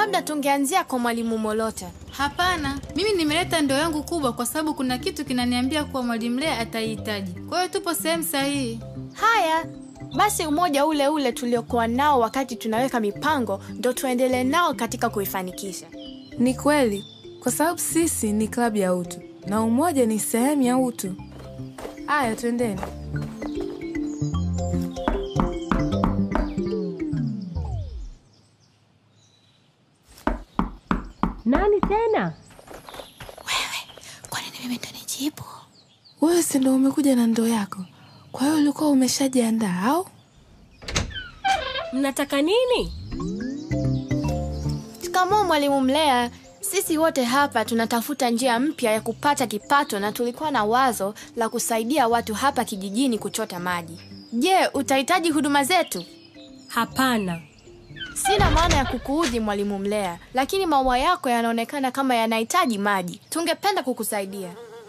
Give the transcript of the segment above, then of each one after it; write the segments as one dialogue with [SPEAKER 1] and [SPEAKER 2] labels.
[SPEAKER 1] Labda tungeanzia kwa mwalimu Molota.
[SPEAKER 2] Hapana, mimi nimeleta ndoo yangu kubwa kwa sababu kuna kitu kinaniambia kuwa mwalimu Lea ataihitaji. Kwa hiyo tupo sehemu sahihi.
[SPEAKER 1] Haya basi, umoja ule ule tuliokuwa nao wakati tunaweka mipango ndo tuendelee nao katika kuifanikisha.
[SPEAKER 3] Ni kweli, kwa sababu sisi ni klabu ya utu na umoja ni sehemu ya utu. Haya, twendeni.
[SPEAKER 4] Nani tena?
[SPEAKER 1] Kwa nini mimi ndo nijibu?
[SPEAKER 3] Wewe si ndo umekuja na ndoo yako, kwa hiyo ulikuwa umeshajiandaa au?
[SPEAKER 4] Mnataka nini?
[SPEAKER 1] Shikamoo mwalimu Mlea. Sisi wote hapa tunatafuta njia mpya ya kupata kipato na tulikuwa na wazo la kusaidia watu hapa kijijini kuchota maji. Je, utahitaji huduma zetu?
[SPEAKER 4] Hapana.
[SPEAKER 1] Sina maana ya kukuudhi mwalimu Mlea, lakini maua yako yanaonekana kama yanahitaji maji. Tungependa kukusaidia.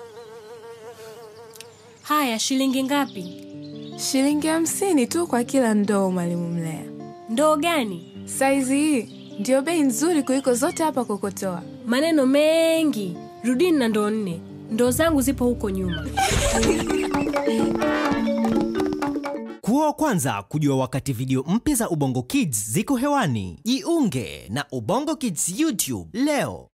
[SPEAKER 4] Haya, shilingi ngapi?
[SPEAKER 3] Shilingi hamsini tu kwa kila ndoo, mwalimu Mlea.
[SPEAKER 4] Ndoo gani?
[SPEAKER 3] Saizi hii ndio bei nzuri kuliko zote hapa Kokotoa.
[SPEAKER 4] Maneno mengi. Rudini na ndoo nne. Ndoo zangu zipo huko nyuma.
[SPEAKER 5] Kuwa wa kwanza kujua wakati video mpya za Ubongo Kids ziko hewani. Jiunge na Ubongo Kids YouTube leo.